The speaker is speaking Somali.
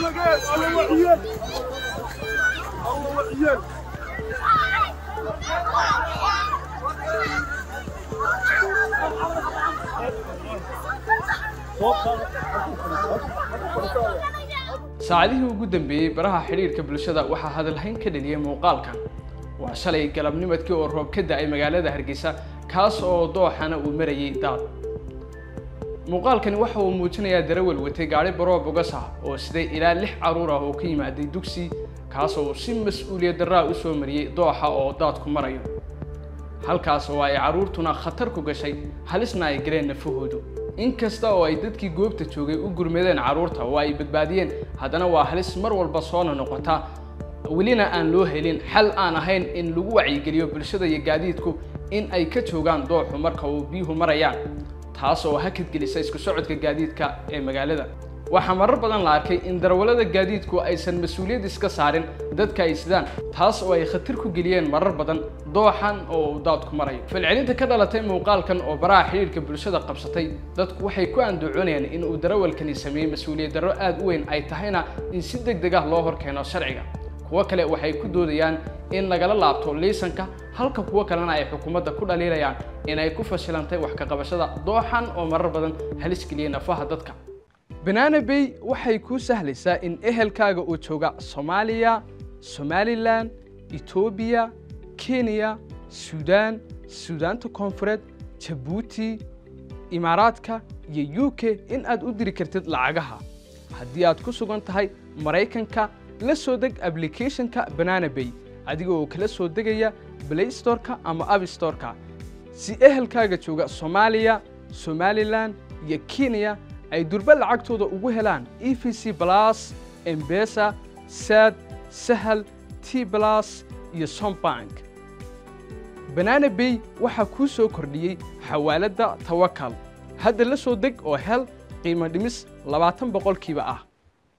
saacadihii ugu dambeeyey baraha xidhiirka bulshada waxaa hadalhayn ka dheliyay muuqaalkan waa shalay galabnimadkii oo roob ka da-ay magaalada hargeysa kaas oo dooxana uu marayay daad muuqaalkani waxa uu muujinayaa darawal watay gaadhi baroob ugas ah oo siday ilaa lix carruur ah oo ka yimaaday dugsi kaas oo si mas-uuliyad darraa u soo mariyey dooxa oo daadku marayo halkaas oo ay carruurtuna khatar ku gashay halisna ay galeen nafahoodu inkasta oo ay dadkii goobta joogay u gurmadeen carruurta oo ay badbaadiyeen haddana waa halis mar walba soona noqota welina aan loo helin xal aan ahayn in lagu wacyigeliyo bulshada iyo gaadiidku in ay ka joogaan dooxu marka uu biyuhu marayaan taas oo hakadgelisa isku socodka gaadiidka ee magaalada waxaa marar badan la arkay in darawallada gaadiidku aysan mas-uuliyad iska saarin dadka ay sidaan taas oo ay khatar ku geliyeen marar badan dooxan oo uu daadku marayo falcelinta ka dhalatay muuqaalkan oo baraha xidhiirka bulshada qabsatay dadku waxay ku andacoonayaan in uu darawalkani sameeyey mas-uuliyad darro aada u weyn ay tahayna in si deg deg ah loo horkeeno sharciga kuwo kale waxay ku doodayaan in lagala laabto liisanka halka kuwo kalena ay xukuumadda ku dhaliilayaan inay ku fashilantay wax ka qabashada dooxan oo marar badan halis geliyey nafaha dadka banaana bay waxay kuu sahlaysaa in ehelkaaga uu jooga soomaaliya somalilan etoobiya kenya suudaan suudaanta koonfureed jabuuti imaaraadka iyo u k in aad u diri kartid lacagaha haddii aad ku sugan tahay maraykanka la soo deg ablicathonka banana bay adiga oo kala soo degaya play storeka ama abstoreka si ehelkaaga jooga soomaaliya somalilan iyo kenya ay durba lacagtooda ugu helaan e v c blas embesa sad sahal t blas iyo sombank banana bay waxaa kuu soo kordhiyey xawaaladda tawakal hadda la soo deg oo hel qiimo dhimis labaatan boqolkiiba ah